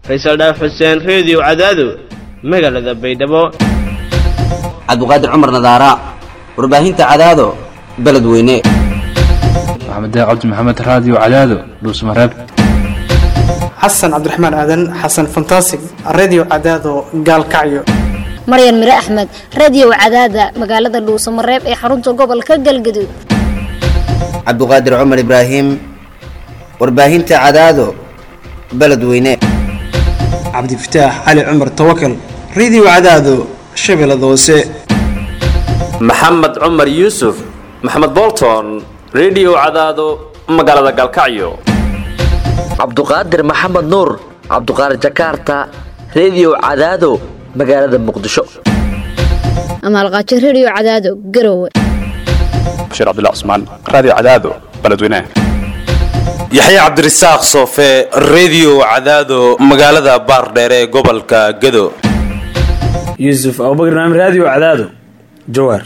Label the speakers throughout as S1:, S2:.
S1: faysal dhaaf xuseen reediyo cadaado magaalada baydhabo
S2: cabdiqaadir cumar nadaara warbaahinta cadaado beledweyne
S3: maxamed cabdi maxamed raadiyo cadaado dhuusmareeb
S4: xasan cabdiraxmaan aadan xasan fantasig redio cadaado gaalkacyo
S5: maryan mire axmed radiyow cadaada magaalada dhuusamareeb ee xarunta gobolka galgaduud
S2: cabdiqaadir cumar ibraahim warbaahinta cadaado beledweyne
S4: cabdifataax cali cumar tawakal redio cadaado shabeellada hoose
S6: maxamed cumar yuusuf maxamed bolton redio cadaado magaalada galkacyo
S7: cabduqaadir maxamed nuur cabduqaadir jakarta redio cadaado magaalada muqdisho
S5: amaalqaajo rediyo cadaado garowe
S8: bashiir cabdilla cusmaan raadiyo cadaado beledweynaha
S9: yaxya cabdirasaaq soofe redio cadaado magaalada baardheere ee gobolka gado
S10: yuusuf abubakr naam raadiyo cadaado jawaar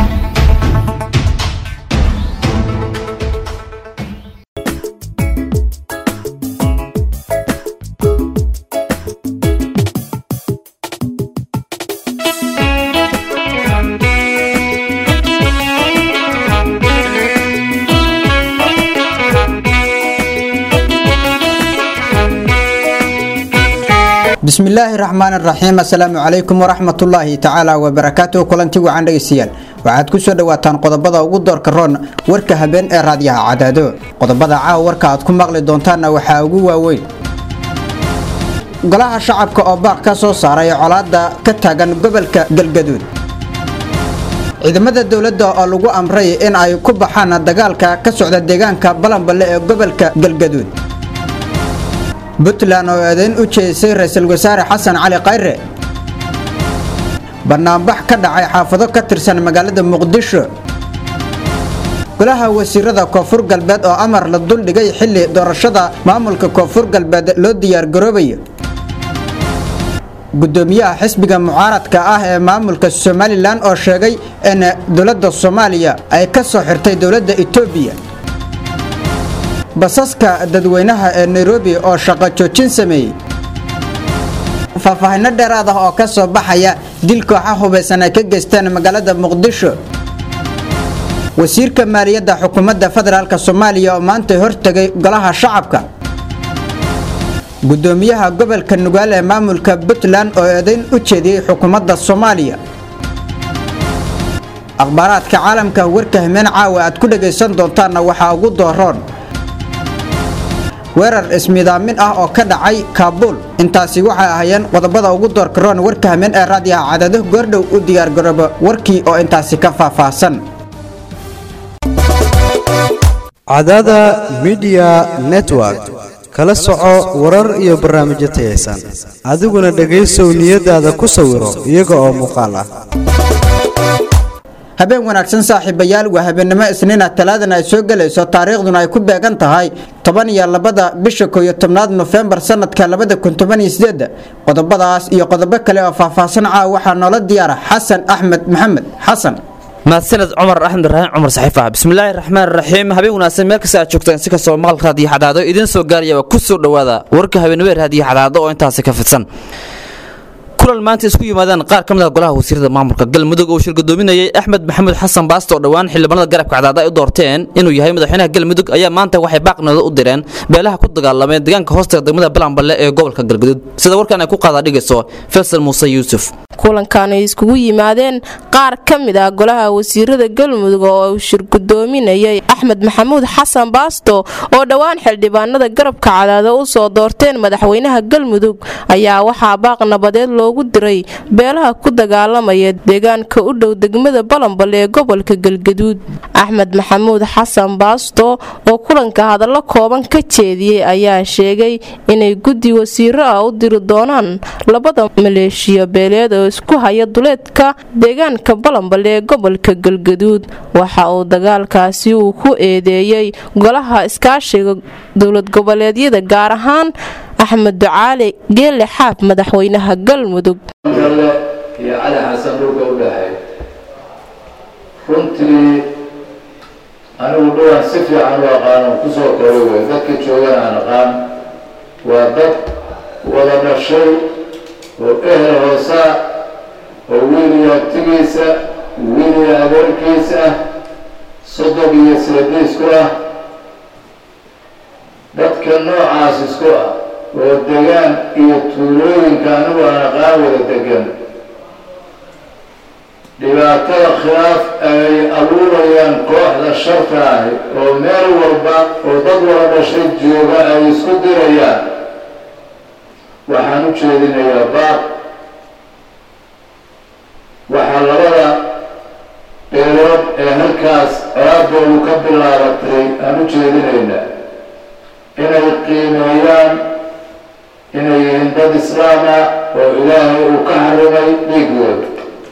S11: bismillaahi raxmaan raxiim assalaamu calaykum waraxmatullaahi tacaala wabarakaatuhu kulanti wacan dhegeystayaal waxaad ku soo dhowaataan qodobada ugu doorka roon warka habeen ee raadyaha cadaado qodobada caawa warka aad ku maqli doontaanna waxaa ugu waaweyn golaha shacabka oo baaq ka soo saaray colaada ka taagan gobolka galgaduud ciidamada dowladda oo lagu amray in ay ku baxaan dagaalka ka socda deegaanka balanballe ee gobolka galgaduud puntland oo eedayn u jeedisay ra-iisul wasaare xasan cali khayre banaanbax ka dhacay xaafado ka tirsan magaalada muqdisho golaha wasiirada koonfur galbeed oo amar la duldhigay xilli doorashada maamulka koonfur galbeed loo diyaargaroobayo gudoomiyaha xisbiga mucaaradka ah ee maamulka somalilan oo sheegay in dowladda soomaaliya ay ka soo xirtay dowladda etoobiya basaska dadweynaha ee nairobi oo shaqo joojin sameeyey faahfaahinno dheeraad ah oo ka soo baxaya dil kooxa hubaysan ay ka geysteen magaalada muqdisho wasiirka maaliyadda xukuumadda federaalk soomaaliya oo maanta hortegay golaha shacabka gudoomiyaha gobolka nugaal ee maamulka puntland oo eedayn u jeediyey xukuumadda soomaaliya akhbaaraadka caalamka warka hameen caawa aad ku dhagaysan doontaanna waxaa ugu dooroon weerar ismidaamin ah oo ka dhacay kaabuul intaasi waxay ahaayeen qodobada ugu doorka roon warka hameen ee raadiyaha cadaado goordhow u diyaargarooba warkii oo intaasi ka faahfaahsan
S12: cadaada midiya network kala soco warar iyo barnaamijyo tayaysan adiguna dhegaysow niyadaada ku sawiro iyaga oo muuqaal ah
S11: habeen wanaagsan saaxiibayaal waa habeennimo isniina talaadana ay soo gelayso taariikhduna ay ku beegan tahay toban iyo labada bisha koo iyo tobnaad nofembar sanadka labada kun toban iyo sideeda qodobadaas iyo qodobo kale oo faahfaahsan caawa waxaa noola diyaara xasan axmed maxamed xasan
S13: mahadsaned cumar axmed raxiim cumar saxiifa bismillaahi raxmaan raxiim habeen wanaagsan meel kasta aad joogtaan si kastoo maqal raadiyo xadaado idiin soo gaarayaba ku soo dhowaada warka habeenimo raadiyo xadaado oo intaasi ka fidsan kulan maanta isku yimaadeen qaar ka mid ah golaha wasiirada maamulka galmudug oo shir gadoominayay axmed maxamuud xasan baasto oo dhowaan xildhibaanada garabka cadaada ay u doorteen inuu yahay madaxweynaha galmudug ayaa maanta waxay baaqnooda u direen beelaha ku dagaalamay deegaanka hoostaga degmada balanballe ee gobolka galgaduud sida warkan ay ku qaada dhigayso faysal muuse yuusuf
S14: kulankan ay iskugu yimaadeen qaar ka mid ah golaha wasiirada galmudug oo uu shir gudoominayay axmed maxamuud xasan baasto oo dhowaan xildhibaanada garabka cadaada u soo doorteen madaxweynaha galmudug ayaa waxaa baaq nabadeed loogu diray beelaha ku dagaalamaya deegaanka u dhow degmada balanbal ee gobolka galgaduud axmed maxamuud xasan baasto oo kulanka hadallo kooban ka jeediyey ayaa sheegay inay guddi wasiiro ah u diri doonaan labada maleeshiya beeleed oo isku haya duleedka deegaanka balanbal ee gobolka galgaduud waxa uu dagaalkaasi uu ku eedeeyey golaha iskaashiga dowlad goboleedyada gaar ahaan axmed ducaali geelle xaaf madaxweynaha galmudug
S15: iyo cali xasan dhulka u dhaxay runtii anigu dhowaan si fiican u aqaan oo kusoo koray wey dadka joogan aan aqaan waa dad wada dhashay oo ehel hoosaa oo wiil iyo abtigiisa wiil iyo adeerkiisa ah sodog iyo seediisku ah dadka noocaas isku ah oo degaan iyo tuulooyinka anigu aan aqaan wada degan dhibaatada khilaaf ay abuurayaan kooxda sharta ahi oo meel walba oo dad wada dhashay jooga ay isku dirayaan waxaan u jeedinayaa baaq waxaa labada beelood ee halkaas colaadoodu ka bilaabatay aan u jeedinaynaa inay qiimeeyaan inay yihiin dad islaama oo ilaahay uu ka xarimay dhiigooda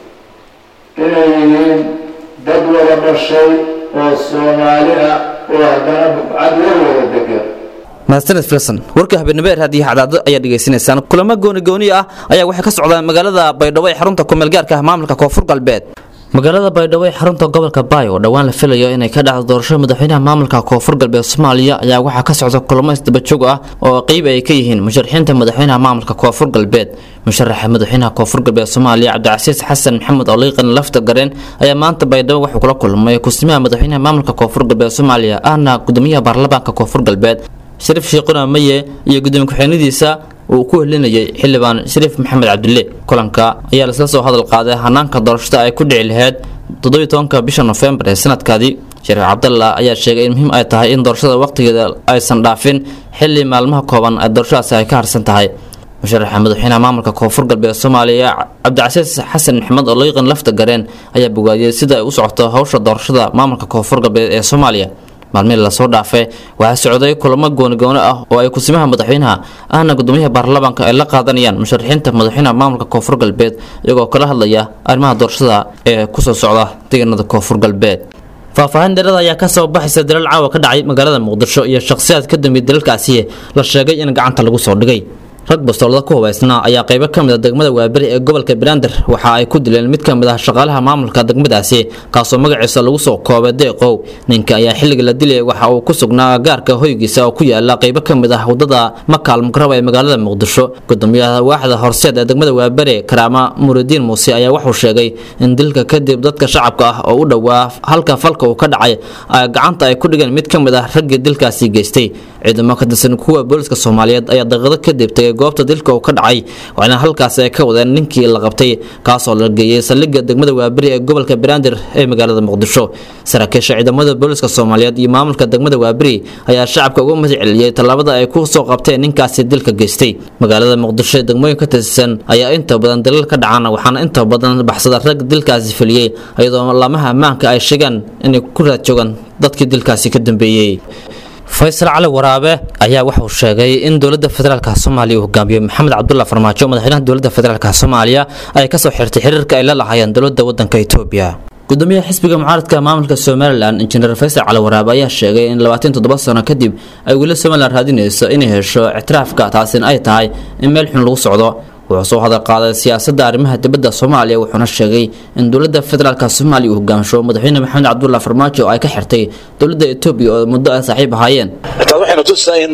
S15: inay yihiin dad wada dhashay oo soomaali ah oo haddana bubcad war wada degan
S13: mahadsaned filson warka habeenimo ee raadiyaha cadaado ayaa dhegaysanaysaan kulamo gooni-gooni ah ayaa waxay ka socdaan magaalada baydhabo ee xarunta kumeelgaarka ah maamulka koonfur galbeed magaalada baydhabo ee xarunta gobolka baay oo dhowaan la filayo inay ka dhacdo doorasho madaxweynaha maamulka koonfur galbeed soomaaliya ayaa waxaa ka socda kulamo isdabajoog ah oo qeyb ay ka yihiin musharaxiinta madaxweynaha maamulka koonfur galbeed musharaxa madaxweynaha koonfur galbeed soomaaliya cabdicasiis xasan maxamed oliiqan lafta gareen ayaa maanta baydhabo wuxuu kula kulmay kusimaha madaxweynaha maamulka koonfur galbeed soomaaliya ahna gudoomiyaha baarlamaanka koonfur galbeed shariif shiiquna maye iyo gudoomiye ku-xigeenadiisa uu ku helinayay xildhibaan shariif maxamed cabdille kulanka ayaa laisla soo hadal qaaday hanaanka doorashada ay ku dhici lahayd toddobiyi tobanka bisha nofembar ee sanadkaadii shariif cabdalla ayaa sheegay in muhiim ay tahay in doorashada wakhtigeeda aysan dhaafin xilli maalmaha kooban ee doorashadaasi ay ka harsan tahay musharaxa madaxweynaha maamulka koonfur galbeed soomaaliya cabdicasiis xasan maxamed oo liiqan lafta gareen ayaa bogaadiyey sida ay u socoto howsha doorashada maamulka koonfur galbeed ee soomaaliya maalmihii lasoo dhaafay waxaa socday kulamo goonigooni ah oo ay kusimaha madaxweynaha ahna gudoomiyaha baarlamaanka ay la qaadanayaan musharaxiinta madaxweynaha maamulka koonfur galbeed iyagoo kala hadlaya arrimaha doorashada ee kusoo socda deegaanada koonfur galbeed faahfaahin dheerada ayaa kasoo baxaysa dalal caawa ka dhacay magaalada muqdisho iyo shakhsiyaad ka dambeeyay dalalkaasi la sheegay in gacanta lagu soo dhigay rag bastoolada ku hubaysnaa ayaa qaybo ka mid a degmada waaberi ee gobolka banaadir waxa ay ku dileen mid ka mid ah shaqaalaha maamulka degmadaasi kaasoo magaciisa lagu soo koobay deeqow ninka ayaa xilliga la dilay waxa uu ku sugnaa gaarka hoygiisa oo ku yaala qaybo ka mid ah wadada makaal mukaraba ee magaalada muqdisho gudoomiyaha waaxda horseed ee degmada waaberi karaama muridiin muuse ayaa wuxuu sheegay in dilka kadib dadka shacabka ah oo u dhowaa halka falka uu ka dhacay ay gacanta ay ku dhigeen mid ka mid ah raggii dilkaasi geystay ciidamo ka tirsan kuwa booliska soomaaliyeed ayaa daqiiqado kadib tegay goobta dilka uu ka dhacay waxaana halkaasi ay ka wadeen ninkii la qabtay kaasoo la geeyey saldhigga degmada waaberi ee gobolka banaadir ee magaalada muqdisho saraakiisha ciidamada booliska soomaaliyeed iyo maamulka degmada waaberi ayaa shacabka uga mahad celiyey tallaabada ay ku soo qabteen ninkaasi dilka geystay magaalada muqdisho ee degmooyin ka tirsan ayaa inta badan dalal ka dhacaan waxaana inta badan baxsada rag dilkaasi fuliyey iyadoo laamaha ammaanka ay sheegaan inay ku raad joogaan dadkii dilkaasi ka dambeeyey faysal cali waraabe ayaa wuxuu sheegay in dowladda federaalk soomaaliya uu hogaamiyo maxamed cabdulla farmaajo madaxweynaha dowladda federaalk soomaaliya ay kasoo xirtay xiriirka ay la lahaayeen dowladda wadanka etoobiya gudoomiyaha xisbiga mucaaradka maamulka somalilan injineer faysal cali waraabe ayaa sheegay in labaatan toddoba sano kadib ay weli somalilan raadinayso inay hesho ictiraafka taasina ay tahay in meel xun lagu socdo wuxuu soo hadal qaaday siyaasadda arrimaha dibadda soomaaliya wuxuuna sheegay in dowladda federaalk soomaaliya uu hogaansho madaxweyne maxamed cabdulla farmaajo ay ka xirtay dowladda etoobiya oo muddo ay saaxiib ahaayeen
S16: intaas waxaynu tusaa in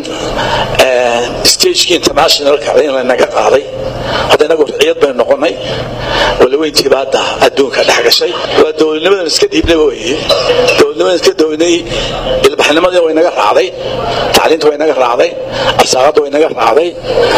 S16: stagekii internationalka in lanaga qaaday hadda inagu riciyad baynu noqonay walaweyntiiba hadda adduunka dhex gashay waa dowladnimadan iska dhiibnay weye dowladnimadan iska downay ilbaxnimadii way naga raacday tacliinta way naga raacday arsaaqadda way naga raacday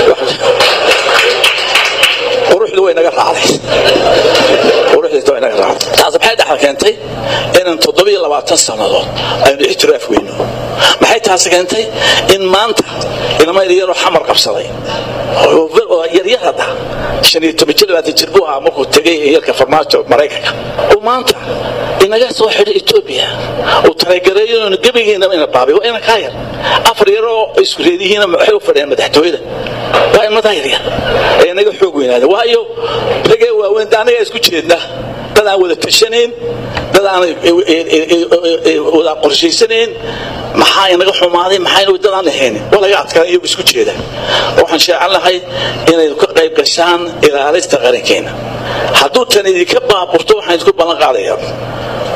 S16: quruxdu way naga raacday quruxdiisa way naga raacday taas maxay dhaxal keentay inaan toddobiyo labaatan sannadood aynu ixtiraaf weyno maxay taasi keentay in maanta ilmo yaryaroo xamar qabsaday oo yaryar hadda shan iyo toban jir labaatan jir buu ahaa markuu tegay yarka farmaajo maraykanka uu maanta inaga soo xidhay etoobiya uu talagareeyo gebigiina ina baabay waa ina kaa yar afar yaroo isku reedihiina waxay u fadhiyaan madaxtooyada waa ilmadaa yaryar ee inaga xoog weynaada waayo ragee waaweyn anagaa isku jeedna dad aan wada tashanayn dad aan wada qorshaysanayn maxaa inaga xumaaday maxayna dad aan lahayn waa laga adkaaday iyagu isku jeeda waxaan sheecan lahay inay ka qayb gashaan ilaalista qarankeena hadduu tan idinka baaburto waxaan isku ballan qaadayaa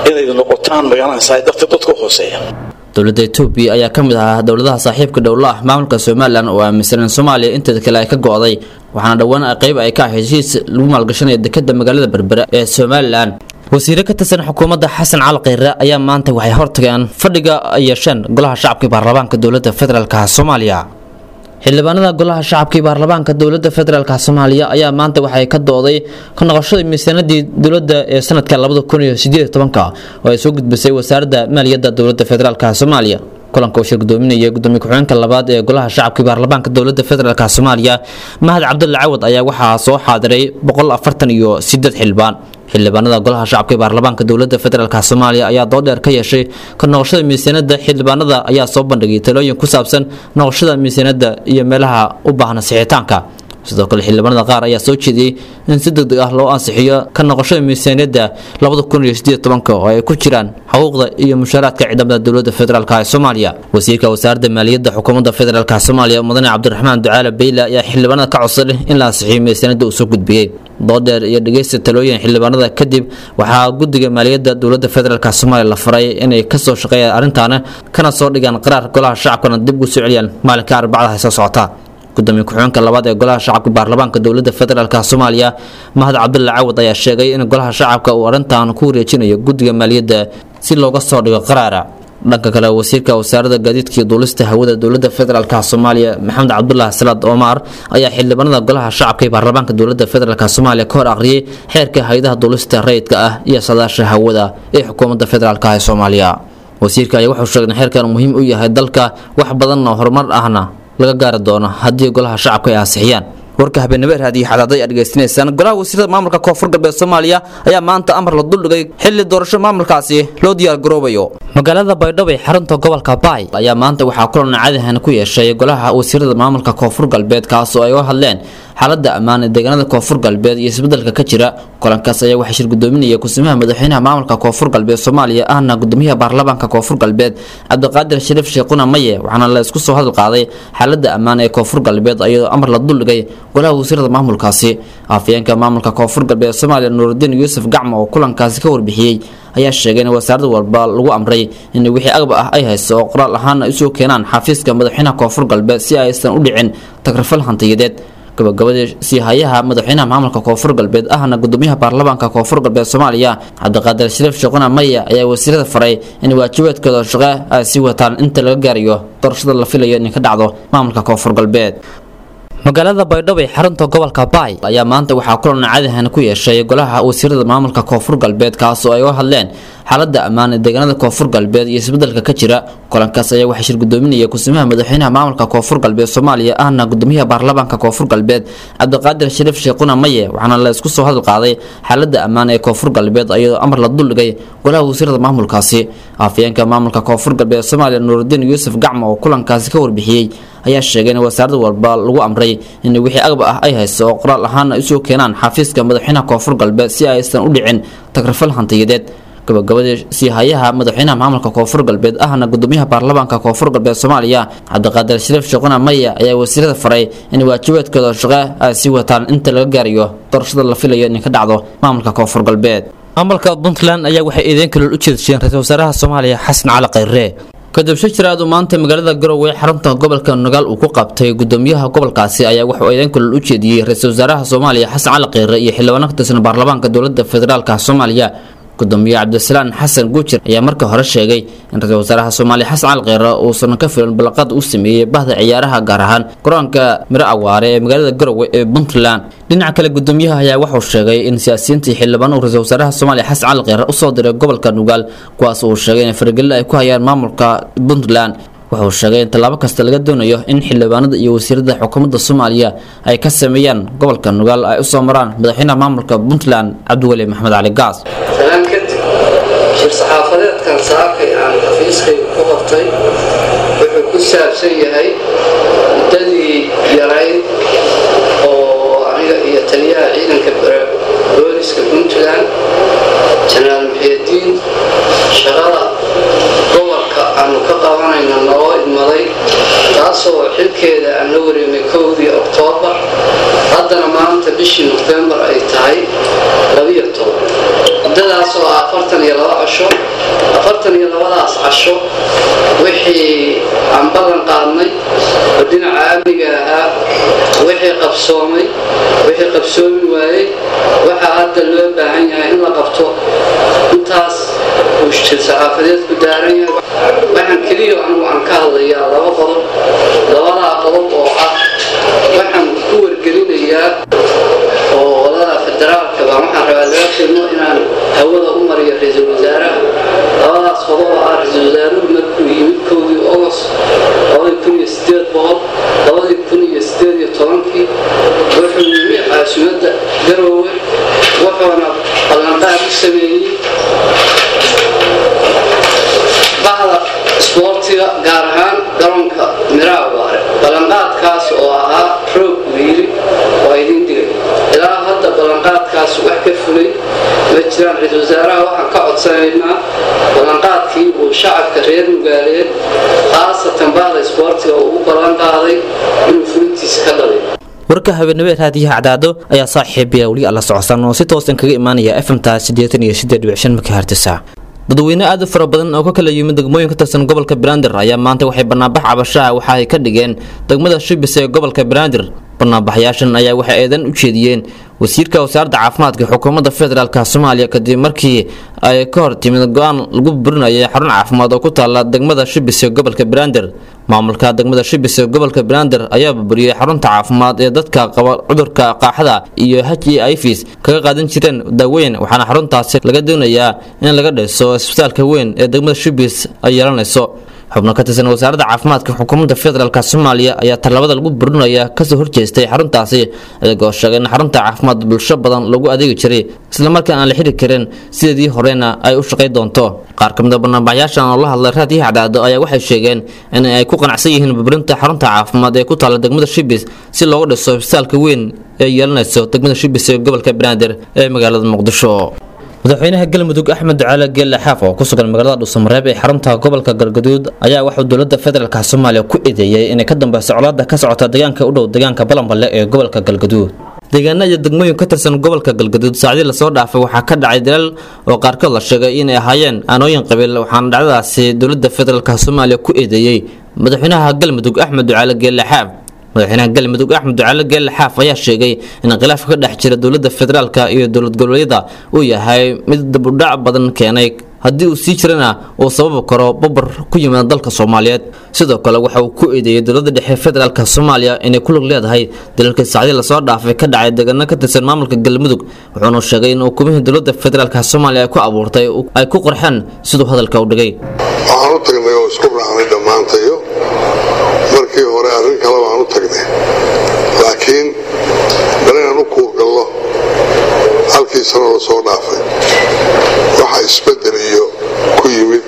S16: inayd noqotaan magaranaysaa dadka dadka u hooseeya
S13: dowladda etoobiya ayaa ka mid ahaa dowladaha saaxiibka dhowla ah maamulka somalilan oo aaminsan in soomaaliya inteeda kale ay ka go'day waxaana dhowaan qayb ay ka ahayd heshiis lagu maalgashanaya dekada magaalada berbera ee somalilan wasiire ka tirsan xukuumadda xasan cali kheyre ayaa maanta waxay hortageen fadhiga ay yeesheen golaha shacabka baarlamaanka dowladda federaalka soomaaliya xildhibaanada golaha shacabka iyo baarlamaanka dowladda federaalka soomaaliya ayaa maanta waxay ka dooday ka noqoshada miisaanadii dowladda ee sanadka labada kun iyo sideed tobanka oo ay soo gudbisay wasaaradda maaliyadda dowladda federaalka soomaaliya kulanka uu shir gudoominaya gudoomiye ku-xigeenka labaad ee golaha shacabka iyo baarlamaanka dowladda federaalka soomaaliya mahad cabdulle cawad ayaa waxaa soo xaadiray boqol afartan iyo sideed xildhibaan xildhibaanada golaha shacabka ee baarlamaanka dowladda federaalk soomaaliya ayaa doodheer ka yeeshay ka noqoshada miisaanada xildhibaanada ayaa soo bandhigay talooyin ku saabsan noqoshada miisaanada iyo meelaha u baahna sixitaanka sidoo kale xildhibaanada qaar ayaa soo jeediyey in si degdeg ah loo ansixiyo ka noqoshada miisaaniyadda labada kun iyo sideed tobanka oo ay ku jiraan xuquuqda iyo mushaaraadka ciidamada dowladda federaalk ee soomaaliya wasiirka wasaaradda maaliyadda xukuumadda federaalk soomaaliya mudane cabdiraxmaan ducaale beyle ayaa xildhibaanada ka codsaday in la ansixiyo miisaaniyadda uu soo gudbiyey doodheer iyo dhegeysta talooyin xildhibaanada kadib waxaa guddiga maaliyadda dowladda federaalk soomaaliya la faray inay kasoo shaqeeyaan arrintaana kana soo dhigaan qaraar golaha shacabkana dib ugu soo celiyaan maalinka arbacadaha soo socota gudoomiye ku-xigeenka labaad ee golaha shacabka baarlamaanka dowladda federaalk soomaaliya mahad cabdulle cawad ayaa sheegay in golaha shacabka uu arrintan ku wareejinayo guddiga maaliyadda si looga soo dhigo qaraara dhanka kale wasiirka wasaaradda gaadiidka iyo duulista hawada dowladda federaalk soomaaliya maxamed cabdulaahi salaad omar ayaa xildhibaanada golaha shacabka ee baarlamaanka dowladda federaalk soomaaliya ka hor akhriyey xeerka hay-adaha duulista rayidka ah iyo sadaasha hawada ee xukuumadda federaalk ee soomaaliya wasiirka ayaa wuxuu sheegay in xeerkan muhiim u yahay dalka wax badan oo horumar ahna laga gaari doono haddii golaha shacabka ay ansixiyaan warka habeenimo raadiyo xadaaday aad dhegeysanaysaan golaha wasiirada maamulka koonfur galbeed soomaaliya ayaa maanta amar la duldhigay xilli doorasho maamulkaasi loo diyaar garoobayo magaalada baydhabo ee xarunta gobolka baay ayaa maanta waxaa kulan caadihan ku yeeshay golaha wasiirada maamulka koonfur galbeed kaas oo ay u hadleen xaalada ammaan ee deegaanada koonfur galbeed iyo isbedelka ka jira kulankaas ayaa waxaa shir gudoominaya kusimaha madaxweynaha maamulka koonfur galbeed soomaaliya ahna gudoomiyaha baarlamaanka koonfur galbeed cabdiqaadir shariif sheekhuna maye waxaana la isku soo hadal qaaday xaalada ammaan ee koonfur galbeed iyadoo amar la duldhigay golaha wasiirada maamulkaasi afayeenka maamulka koonfur galbeed soomaaliya nuurudiin yuusuf gacmo oo kulankaasi ka warbixiyey ayaa sheegay in wasaarad walba lagu amray in wixii agba ah ay hayso oo qoraal ahaana usoo keenaan xafiiska madaxweynaha koonfur galbeed si aysan u dhicin tagrafal hantiyadeed gabagabadii siihayaha madaxweynaha maamulka koonfur galbeed ahna gudoomiyaha baarlamaanka koonfur galbeed soomaaliya cabdiqaadir shariif sheekhuna maya ayaa wasiirada faray in waajibaadkooda shaqo ay sii wataan inta laga gaarayo doorashada la filayo inay ka dhacdo maamulka koonfur galbeed magaalada baydhabo ee xarunta gobolka baay ayaa maanta waxaa kulan caadihan ku yeeshay golaha wasiirada maamulka koonfur galbeed kaas oo ay u hadleen xaalada ammaan ee deegaanada koonfur galbeed iyo isbedelka ka jira kulankaas ayaa waxaa shir gudoominaya kusimaha madaxweynaha maamulka koonfur galbeed soomaaliya ahna gudoomiyaha baarlamaanka koonfur galbeed cabdiqaadir shariif sheekhuna maye waxaana la isku soo hadal qaaday xaalada ammaan ee koonfur galbeed iyadoo amar la duldhigay golaha wasiirada maamulkaasi afayeenka maamulka koonfur galbeed soomaaliya nuurudiin yuusuf gacmo oo kulankaasi ka warbixiyey ayaa sheegay in wasaarad walba lagu amray in wixii agba ah ay hayso oo qoraal ahaana usoo keenaan xafiiska madaxweynaha koonfur galbeed si aysan u dhicin tagrafal hantiyadeed gabagabadii siihayaha madaxweynaha maamulka koonfur galbeed ahna gudoomiyaha baarlamaanka koonfur galbeed soomaaliya cabdiqaadir shariif sheekhuna maya ayaa wasiirada faray in waajibaadkooda shaqo ay sii wataan inta laga gaarayo doorashada la filayo inay ka dhacdo maamulka koonfur galbeed maamulka puntland ayaa waxay eedeyn kalool u jeedsheen ra-iisul wasaaraha soomaaliya xasan cali khayre kadib shir aad uu maanta magaalada garowe xarunta gobolka nugaal uu ku qabtay gudoomiyaha gobolkaasi ayaa wuxuu eedeyn kalol u jeediyey ra-iisul wasaaraha soomaaliya xasan cali kheyre iyo xildhibaano ka tirsan baarlamaanka dowladda federaalka soomaaliya gudoomiye cabdisalaan xasan guujir ayaa marka hore sheegay in ra-iisul wasaaraha soomaaliya xasan cali kheyre uusan ka filan balaqad u sameeyey bahda ciyaaraha gaar ahaan garoonka miro awaare ee magaalada garowe ee puntland dhinaca kale gudoomiyaha ayaa wuxuu sheegay in siyaasiyiintii xildhibaan uu ra-iisul wasaaraha soomaaliya xasan cali kheyre usoo diray gobolka nugaal kuwaas uu sheegay in faragelin ay ku hayaan maamulka puntland wuxuu sheegay in tallaabo kasta laga doonayo in xildhibaanada iyo wasiirada xukuumadda soomaaliya ay ka sameeyaan gobolka nugaal ay usoo maraan madaxweynaha maamulka puntland cabdiweli maxamed cali gaas
S17: talaan kadib shir saxaafadeedkan saakay aan xafiiskayga ku qabtay wuxuu ku saabsan yahay muddadii yarayd oo aniga iyo taliyaha ciidanka booliska puntland janaal muxiyadiin shaqada gobolka aanu ka qabanayna noo idmaday taasoo xilkeeda aan la wareemay kowdii oktoobar haddana maanta bishii nofembar ay tahay labiyo toban muddadaasoo ah afartan iyo laba casho afartan iyo labadaas casho wixii aan ballan qaadnay oo dhinaca amniga ahaa wixii qabsoomay wixii qabsoomi waayey waxaa hadda loo baahan yahay in la qabto intaas uu shir saxaafadeedku daaran yahay waxaan keliya anigu aan ka hadlayaa laba qodob labadaa qodob oo ah waxaan ku wargelinayaa oo wadada federaalka baa waxaan rabaa laga filmo inaan hawada u mariyo ra-iisul wasaaraha labadaas qodob oo ah ra-iisul wasaaruhu markuu yimid kowdii ogos labadii kun iyo sideed boqol labadii kun iyo sideed iyo tobankii wuxuu yimi caasimadda garoowe wuxuuna ballanqaad u sameeyey bahda isboortiga gaar ahaan garoonka miraawaare ballanqaadkaas oo ahaa roog wiili waa idin digay ilaa hadda ballanqaadkaas wax ka fulay ma jiraan ra-iisul wasaaraha waxaan ka codsanaynaa ballanqaadkii uu shacabka reer nugaaleed khaasatan bahda isboortiga uu u ballan qaaday inuu fulintiisa ka dhalay
S13: warka habeenimo raadiyaha cadaado ayaa saaxiibaya weli alla socodsan oo si toosan kaga imaanaya fmta sideetan iyo sideed dhibic shan makahertisa dadweyne aad u fara badan oo ka kala yimid degmooyin ka tirsan gobolka banaadir ayaa maanta waxay banaanbax cabashaha waxa ay ka dhigeen degmada shibis ee gobolka banaadir banaanbaxyaashan ayaa waxay eedan u jeediyeen wasiirka wasaaradda caafimaadka xukuumadda federaalk soomaaliya kadib markii ay ka hor timid go-aan lagu burinayay xarun caafimaad oo ku taala degmada shibis ee gobolka banaadir maamulka degmada shibis ee gobolka banaadir ayaa burburiyey xarunta caafimaad ee dadka qaba cudurka qaaxada iyo h e ifis kaga qaadan jireen daaweyn waxaana xaruntaasi laga doonayaa in laga dhiso isbitaalka weyn ee degmada shibis ay yeelanayso xubno ka tirsan wasaaradda caafimaadka xukuumadda federaalk soomaaliya ayaa tallaabada lagu burinaya kasoo horjeestay xaruntaasi iyagoo sheegay in xarunta caafimaad bulsho badan lagu adeegi jiray islamarkaan aan la xiri karin sideedii horena ay u shaqay doonto qaar ka mid a banaanbaxyaashan oo la hadlay raadiyaha cadaado ayaa waxay sheegeen in ay ku qanacsan yihiin burburinta xarunta caafimaad ee ku taala degmada shibis si loogu dhiso isbitaalka weyn ee yeelanayso degmada shibis ee gobolka banaadir ee magaalada muqdisho madaxweynaha galmudug axmed ducaale geelle xaaf oo ku sugan magaalada dhuusamareeb ee xarunta gobolka galgaduud ayaa waxuu dowladda federaalk soomaaliya ku eedeeyey inay ka dambeyso colaada ka socota deegaanka u dhow deegaanka balanballe ee gobolka galgaduud deegaana iyo degmooyin ka tirsan gobolka galgaduud saacdii lasoo dhaafay waxaa ka dhacay dalal oo qaarkood la sheegay inay ahaayeen aanooyin qabiil waxaana dhacdadaasi dowladda federaalk soomaaliya ku eedeeyey madaxweynaha galmudug axmed ducaale geelle xaaf madaxweynaha galmudug axmed ducaale geelle xaaf ayaa sheegay in khilaafka ka dhex jira dowladda federaalk iyo dowlad goboleedyada uu yahay mid dabudhac badan keenay haddii uu sii jirana uu sababi karo babar ku yimaada dalka soomaaliyeed sidoo kale waxa uu ku eedeeyey dowladda dhexe federaalk soomaaliya inay ku lug leedahay dalalkii saacdii lasoo dhaafay ka dhacay deegaano ka tirsan maamulka galmudug wuxuuna sheegay in hukumihii dowladda federaalk soomaaliya ay ku abuurtay ay ku qorxeen siduu hadalka u dhigay
S18: waxaan u tagnay oo isku raacnay dhammaantayo markii hore arrin kale baan u tagnay laakiin bal inaan u kuurgallo halkii sano la soo dhaafay waxa isbedel iyo ku yimid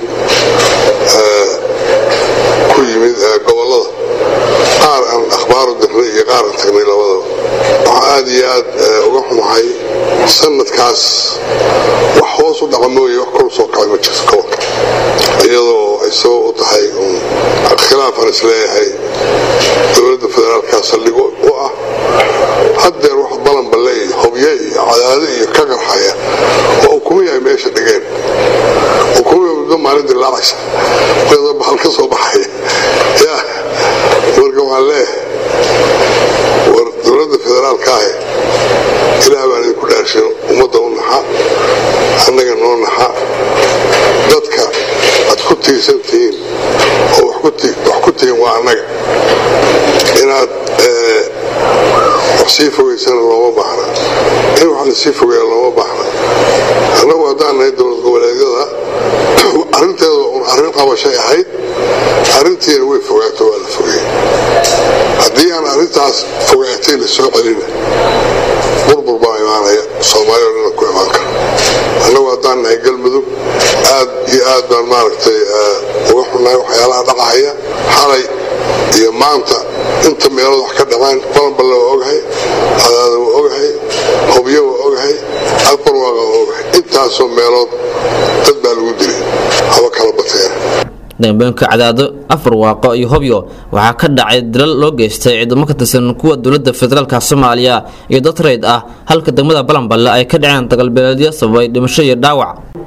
S18: ku yimid gobollada qaar aan akhbaaru dirnay iyo qaar aan tagnay labadaba waxaa aad iyo aad uga xumahay sanadkaas wax hoos u dhaca mooye wax kor u soo kacay ma jirto gobolka iyadoo ay sabab u tahay khilaafaan isleeyahay dowladda federaalka saldhigo u ah haddeer wax balanballe iyo hobye iyo cadaado iyo ka qarxaya oo ukumihi ay meesha dhigeen ukumihi muddo maalin dilaacaysa iyadoo bahal ka soo baxaya ya marka waxaan leeyahay war dowladda federaalka ahi ilaah baan idinku dhaarshin ummadda u naxa annaga noo naxa dadka aad ku tiirsan tihiin oo wax ku tihiin waa annaga inaad wax sii fogaysana looma baahna in wax la sii fogeeya looma baahna annagu haddaan nahay dowlad goboleedyada arrinteeda un arrin qabashay ahayd arrintiina way fogaato waa la fogeeyey haddii aan arrintaas fogaatay la soo celina burbur baa imaanaya soomaaliya o dhana ku imaan kara annagu haddaan nahay galmudug aad iyo aad baan maaragtay uga xunnahay waxyaalaha dhacahaya xalay iyo maanta inta meelood wax ka dhamaan balanballe waa ogahay cadaada waa ogahay hobyo waa ogahay albarwaaqa waa ogahay intaasoo meelood dad baa lagu dilay haba kala bateen
S13: dambooyinka cadaado afar waaqo iyo hobyo waxaa ka dhacay dilal loo geystay ciidamo ka tirsan kuwa dowladda federaalk soomaaliya iyo dad rayd ah halka degmada balanballe ay ka dhaceen dagalbeeleedyo sababay dhimasho iyo dhaawac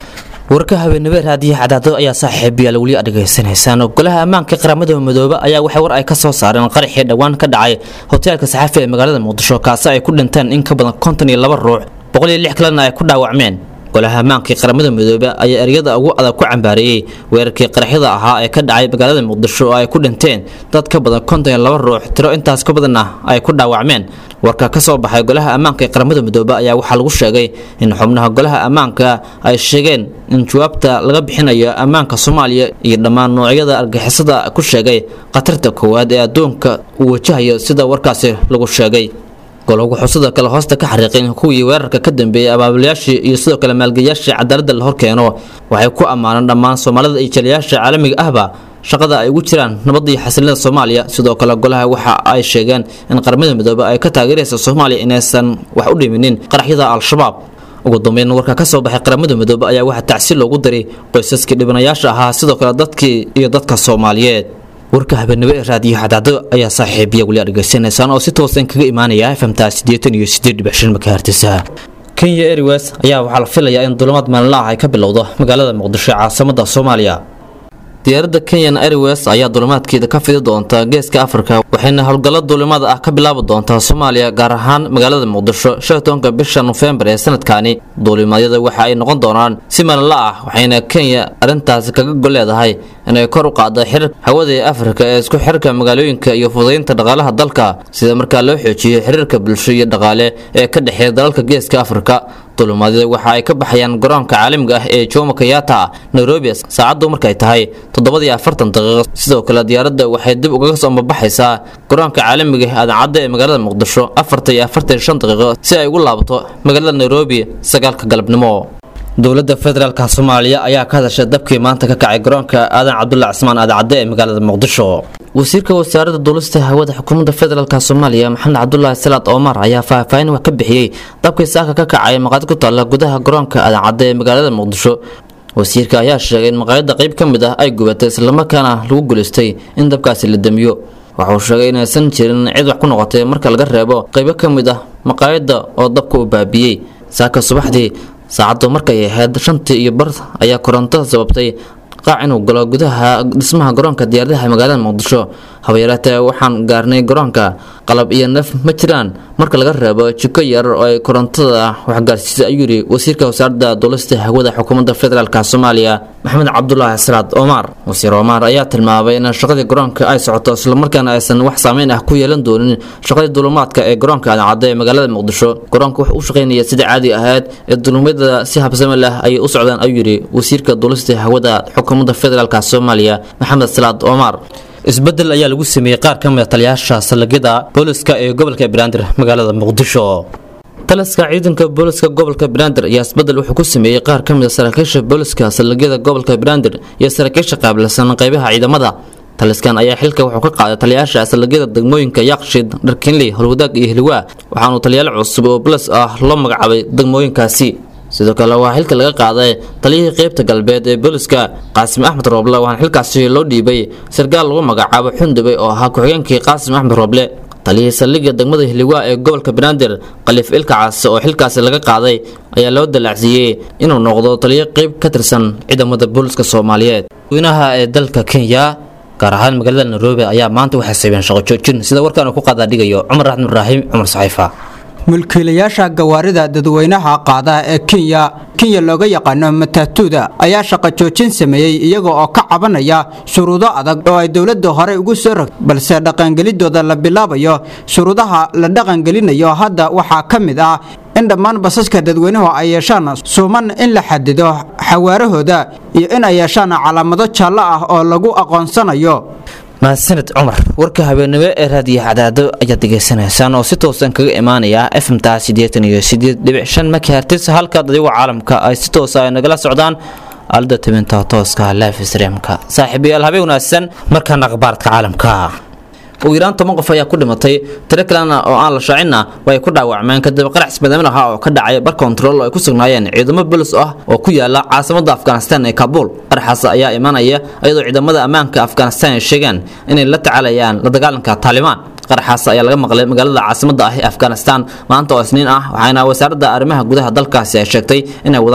S13: warka habeenimo raadiyo cadaado ayaa saaxiibayaal weli aad dhegaysanaysaan golaha ammaanka qaramada midoobe ayaa waxay war ay ka soo saareen qaraxii dhowaan ka dhacay hoteelka saxafi ee magaalada muqdisho kaasi ay ku dhinteen in ka badan konton iyo laba ruux boqol iyo lix kalena ay ku dhaawacmeen golaha ammaanka qaramada midoobe ayaa eryada ugu adag ku cambaareeyey weerarkii qaraxyada ahaa ee ka dhacay magaalada muqdisho oo ay ku dhinteen dad ka badan konton iyo laba ruux tiro intaas ka badanna ay ku dhaawacmeen warka ka soo baxay golaha ammaanka ee qaramada midoobe ayaa waxaa lagu sheegay in xubnaha golaha ammaanka ay sheegeen in jawaabta laga bixinayo ammaanka soomaaliya iyo dhammaan noocyada argixisada ku sheegay khatarta koowaad ee adduunka uu wajahayo sida warkaasi lagu sheegay golagu xusada kale hoosta ka xariiqeen kuwii weerarka ka dambeeyey abaabulayaashii iyo sidoo kale maalgeyayaashii cadaaladda la horkeeno waxay ku ammaaneen dhammaan soomaalida iyo jaliyayaasha caalamiga ahba shaqada ay ugu jiraan nabadda iyo xasilnida soomaaliya sidoo kale golaha waxa ay sheegeen in qaramada midoobe ay ka taageeraysa soomaaliya inaysan wax u dhiminin qaraxyada al-shabaab ugu dambeyn warka ka soo baxay qaramada midoobe ayaa waxaa tacsi loogu diray qoysaskii dhibanayaasha ahaa sidoo kale dadkii iyo dadka soomaaliyeed warka habeenimo ee raadiyo xadaado ayaa saaxiibiya weli aad dhegaysanaysaan oo si toosan kaga imaanaya fmta siddeetan iyo siddeed dhibic shan makahertisa kenya airways ayaa waxaa la filayaa in dulimaad maalinla ah ay ka bilowdo magaalada muqdisho ee caasimada soomaaliya diyaaradda kenyan airways ayaa dulimaadkeeda ka fidi doonta geeska afrika waxayna howlgallo duulimaad ah ka bilaabi doontaa soomaaliya gaar ahaan magaalada muqdisho shan tobanka bisha nofembar ee sanadkani duulimaadyada waxa ay noqon doonaan si maalinla ah waxayna kenya arrintaasi kaga gol leedahay inay kor u qaaddo xiriirka hawada ee afrika ee isku xirka magaalooyinka iyo fudaynta dhaqaalaha dalka sida markaa loo xoojiyo xiriirka bulsho iyo dhaqaale ee ka dhexeeya dalalka geeska afrika dulimaadyada waxa ay ka baxayaan garoonka caalamiga ah ee jomo kenyatta nairobi saacaddu markay tahay toddobadii afartan daqiiqo sidoo kale diyaaradda waxay dib ugaga soo mabaxaysaa garoonka caalamiga ah aadan-cadda ee magaalada muqdisho afartan iyo afartan iyo shan daqiiqo si ay ugu laabato magaalada nairobi sagaalka galabnimo dowladda federaalka soomaaliya ayaa ka hadashay dabkii maanta ka kacay garoonka aadan cabdulla cismaan aadacadde ee magaalada muqdisho wasiirka wasaaradda duulista hawada xukuumadda federaalk soomaaliya maxamed cabdulaahi salaad omar ayaa faahfaahin wax ka bixiyey dabkii saaka ka kacay maqaayad ku taalla gudaha garoonka aadan-cadde ee magaalada muqdisho wasiirka ayaa sheegay in maqaayadda qayb ka mid ah ay gubatay islamarkaana lagu guulaystay in dabkaasi la damiyo waxauu sheegay inaysan jirin cid wax ku noqotay marka laga reebo qaybo ka mid ah maqaayadda oo dabka u baabiyey saaka subaxdii saacaddu markay ahayd shantii iyo bar ayaa korontada sababtay qaac inuu galo gudaha dhismaha garoonka diyaaradaha magaalada muqdisho habayareetee waxaan gaarnay garoonka qalab iyo naf ma jiraan marka laga reebo jiko yar oo ay korontada waxgaarsiisay ayuu yidhi wasiirka wasaaradda duulista hawada xukuumadda federaalk soomaaliya maxamed cabdulaahi salaad omar wasiir omar ayaa tilmaamay in shaqadii garoonka ay socoto islamarkaana aysan wax saameyn ah ku yeelan doonin shaqadii duulumaadka ee garoonka aadan-cadde ee magaalada muqdisho garoonka wuxuu u shaqaynaya sida caadi ahayd ee duulumadyada si habsame leh ayay u socdaan ayuu yidhi wasiirka duulista hawada xukuumadda federaalk soomaaliya maxamed salaad omar isbedel ayaa lagu sameeyey qaar ka mid a taliyaasha saldhigyada booliska ee gobolka banaadir magaalada muqdisho taliska ciidanka booliska gobolka banaadir ayaa isbedel wuxuu ku sameeyey qaar ka mid a saraakiisha booliska saldhigyada gobolka banaadir iyo saraakiisha qaabilsan qaybaha ciidamada taliskan ayaa xilka wuxuu ka qaaday taliyaasha saldhigyada degmooyinka yaaqshid dharkinley holwadaag iyo hilwaa waxaanu taliyaal cusub oo bolis ah loo magacaabay degmooyinkaasi sidoo kale waxaa xilka laga qaaday taliyihii qeybta galbeed ee booliska qaasim axmed rooble waxaana xilkaasi loo dhiibay sarkaal lagu magacaabo xundubey oo ahaa ku-xigeenkii qaasim axmed rooble taliyihii saldhigga degmada hiliwaa ee gobolka banaadir khaliif ilkacaas oo xilkaasi laga qaaday ayaa loo dalaacsiiyey inuu noqdo taliyo qeyb ka tirsan ciidamada booliska soomaaliyeed weynaha ee dalka kenya gaar ahaan magaalada nairobi ayaa maanta waxay saybeen shaqo joojin sida warkaan uu ku qaadaadhigayo cumar raxmed ibraahim cumar saxiifa
S11: mulkiilayaasha gawaarida dadweynaha qaada ee kenya kenya looga yaqaano matatuda ayaa shaqo joojin sameeyey iyaga oo ka cabanaya shuruudo adag oo ay dowladda hore ugu soo rogtay balse dhaqangelidooda la bilaabayo shuruudaha la dhaqangelinayo hadda waxaa ka mid ah in dhammaan basaska dadweynuhu ay yeeshaan suuman in la xadido xawaarahooda iyo in ay yeeshaan calaamado jaallo ah oo lagu aqoonsanayo
S13: mahadsaned cumar warka habeenimo ee raadiyo cadaado ayaad degeysanaysaan oo si toosan kaga imaanaya fmta siddeetan iyo siddeed dhibic shan makahertis halkaad adigoo caalamka ay si toosa ay nagala socdaan aalada tabinta tooska life streamka saaxiibayaal habeen wanaagsan markaan akhbaarka caalamka ugu yaraan toban qof ayaa ku dhimatay tiro kalena oo aan la shaacinna way ku dhaawacmeen kadib qarax isbadaamin ahaa oo ka dhacay bar kontarool oo ay ku sugnaayeen ciidamo bolis ah oo ku yaala caasimada afghanistan ee kabuul qaraxaas ayaa imanaya iyadoo ciidamada ammaanka afghanistan ay sheegeen inay la tacaalayaan la dagaalanka taalibaan qaraxaas ayaa laga maqlay magaalada caasimada ah ee afghanistan maanta oo isniin ah waxaana wasaaradda arrimaha gudaha dalkaasi ay sheegtay inay wadaan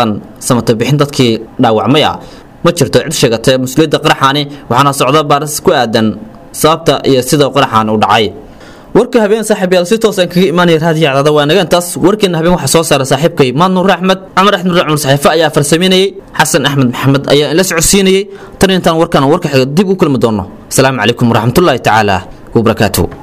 S13: samata bixin dadkii dhaawacmay ah ma jirto cid sheegatay mas-uuliyadda qaraxaani waxaana socda baaris ku aadan sababta iyo sida qaraxaan u dhacay warka habeen saaxiibayaal si toosan kaga imaanaya raadiyo cadaada waa naga intaas warkeena habeen waxaa soo saaray saaxiibkay maad nuur axmed camar axmed nuur cumar saxiife ayaa farsameynayay xasan axmed maxamed ayaa ila socodsiinayay tan intaan warkan warka xiga dib u kulmi doono asalaamu calaykum waraxmatullaahi tacaala wabarakaatuh